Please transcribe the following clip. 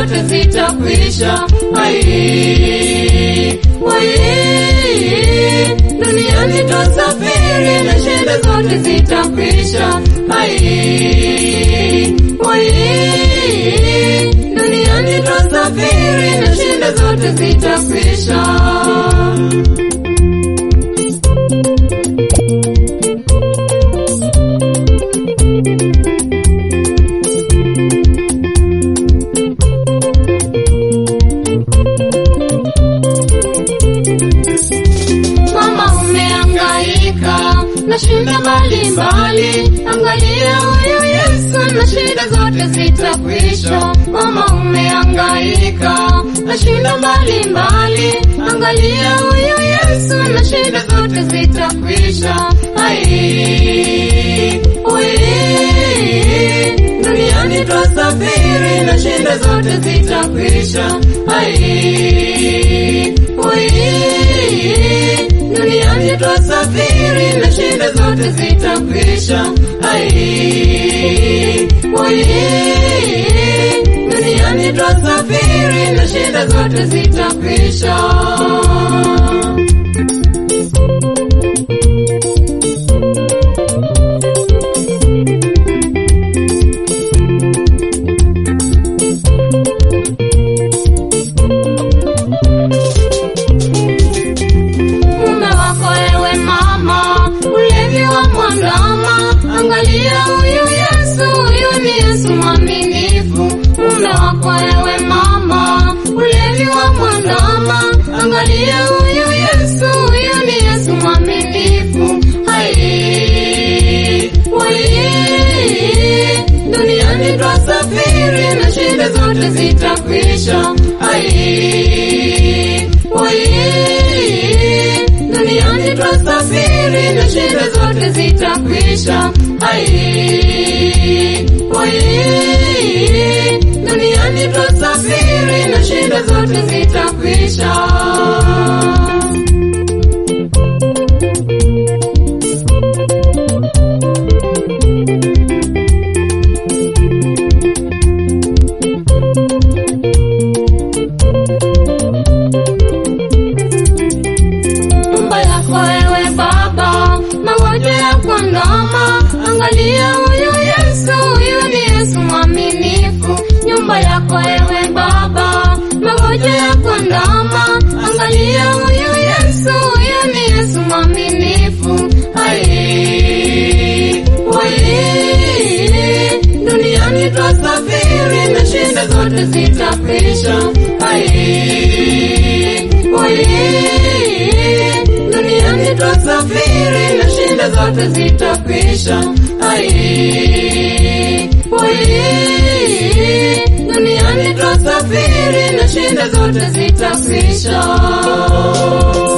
zote zitakwisha. Ai, wai, duniani twasafiri na shida zote zitakwisha. Ai, wai, duniani twasafiri na shida zote zitakwisha. Mama umehangaika na shida mbalimbali, angalia huyu Yesu na shida zote zitakwisha. Mama umehangaika na shida mbalimbali, angalia huyu Yesu na shida zote zitakwisha. Ai, ui, duniani twasafiri na shida zote zitakwisha. Ai, ui, duniani twasafiri na shida zote zitakwisha. Ai, ui, duniani twasafiri na shida zote zitakwisha. mume wako ewe mama, ulevi wa mwandama, angalia huyu Yesu, huyu ni Yesu mwaminifu. Mume wako ewe mama, ulevi wa mwandama, angalia huyu Yesu, huyu ni Yesu mwaminifu. Hai, wai, duniani twasafiri na shida zote zitakwisha. Hai, wai, duniani twasafiri na shida zote zitakwisha. Ai, wai, duniani twasafiri na shida zote zitakwisha. nyumba yako ewe baba, magonjwa ya kuandama, angalia huyu Yesu, huyu ni Yesu mwaminifu. Nyumba yako ewe baba, magonjwa ya kuandama, angalia huyu Yesu, huyu ni Yesu mwaminifu. Ai, wai, duniani twasafiri na shida zote zitakwisha. Ai, wai, duniani twasafiri na shida zote zitakwisha. Ai, wai, duniani twasafiri na shida zote zitakwisha.